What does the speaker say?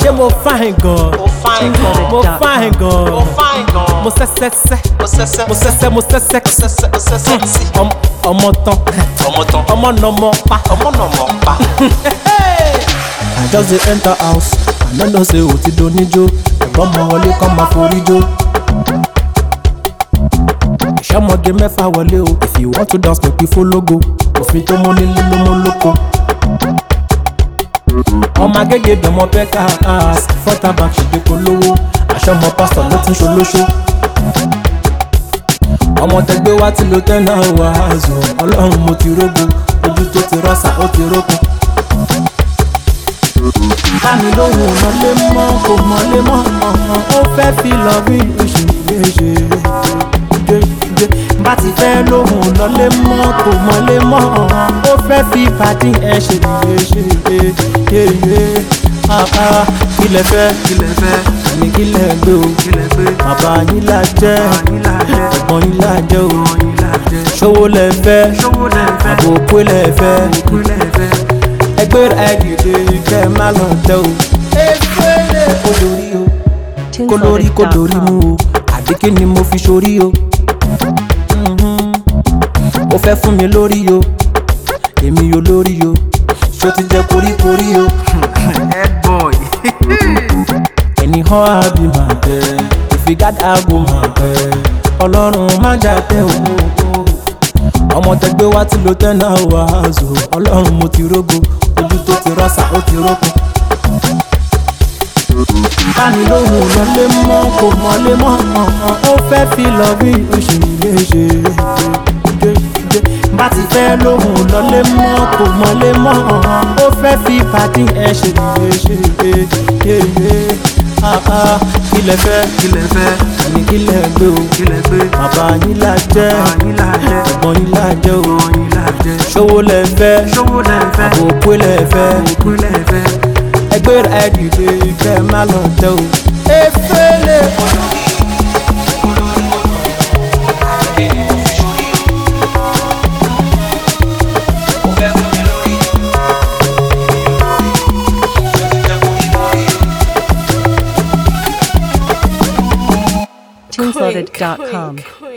ṣé mo fáìn gan Mo fine gan. mo fáìn gan Mo fine gan. mo sẹ́sẹ́sẹ́ Mo sẹ́sẹ́. mo sẹ́sẹ́ mo sẹ́sẹ́ sẹ́sẹ́. Mo sẹ́sẹ́ sí. Ọm- ọmọ tán Ọmọ tán. ọmọ nọmọ pa. Ọmọ náà mọ̀ pa. I just dey enter house I no know say o ti do níjó ẹ̀gbọ́n mọ wọlé kọ́ máa forí jó. ìṣọ́mọge mẹ́fà wọlé o if you want to dance make we follow go òfin tó mú nílé ló mú lóko. ọmọ agége dọ̀mọ pẹ́ka ass fọ́tà bank ṣègbè polówó àṣọmọ pásítọ̀ ló tún ṣolóṣó. ọmọ tẹgbẹ́ wa ti lo tẹ́nà wàásù ọlọ́run mo ti rógo ojú tó ti rọ́ṣà ó ti rókun láàmì lóhùn mọ́lé mọ́ kò mọ́lé mọ́ ó fẹ́ fi lọ bí oṣù méje jẹjẹ bá ti fẹ́ lóhùn lọ́lé mọ́ kò mọ́lé mọ́ ó fẹ́ fi pàdé ẹ̀ ṣe méje yeye kílẹ̀ fẹ́ kílẹ̀ fẹ́ àní kílẹ̀ gbé o kílẹ̀ gbé bàbá yín là jẹ́ ẹ̀gbọ́n yín là jẹ́ o ṣòwò lẹ̀ fẹ́ àbò òpó lẹ̀ fẹ́ ẹgbẹ́ rẹ̀ dìde kẹ́ ẹ má lọ tẹ́ o. efele kò lórí o kò lórí kò lórí mu o àbí kí ni mo fi sórí o. Mhm. ó fẹ́ fún mi lórí o èmi yóò lórí o ṣó ti jẹ koríkorí o. Head boy. ẹni hàn ábí máa bẹ ìfigádà àgbo máa bẹ ọlọ́run má jà tẹ́ o. ọmọ tẹgbẹ́ wa ti lo tẹ́nà wàásù ọlọ́run mo ti rógo ojú tó ti rọ́ṣà ó ti rókun. báni lóhùn lọlé mọ́ kò mọ́lé mọ́ ó fẹ́ fi lọ bí oṣù méje bá ti fẹ́ lóhùn lọlé mọ́ kò mọ́lé mọ́ ó fẹ́ fi pàdé ẹ̀ ṣe méje kílẹ̀ fẹ́ Kílẹ̀ fẹ́, àní kílẹ̀ gbé o kílẹ̀ gbé. bàbá yín là jẹ́ Ọ̀yin là jẹ́, ẹ̀gbọ́n yín là jẹ́ o ọ̀yin là jẹ́. ṣòwò lẹ̀ fẹ́ Ṣówó lẹ̀ fẹ́, àbò òpó lẹ̀ fẹ́ òkú lẹ̀ fẹ́. ẹgbẹ́ rẹ̀ dìde kẹ́ ẹ má lọ tẹ́ o. efele Teamsorted.com.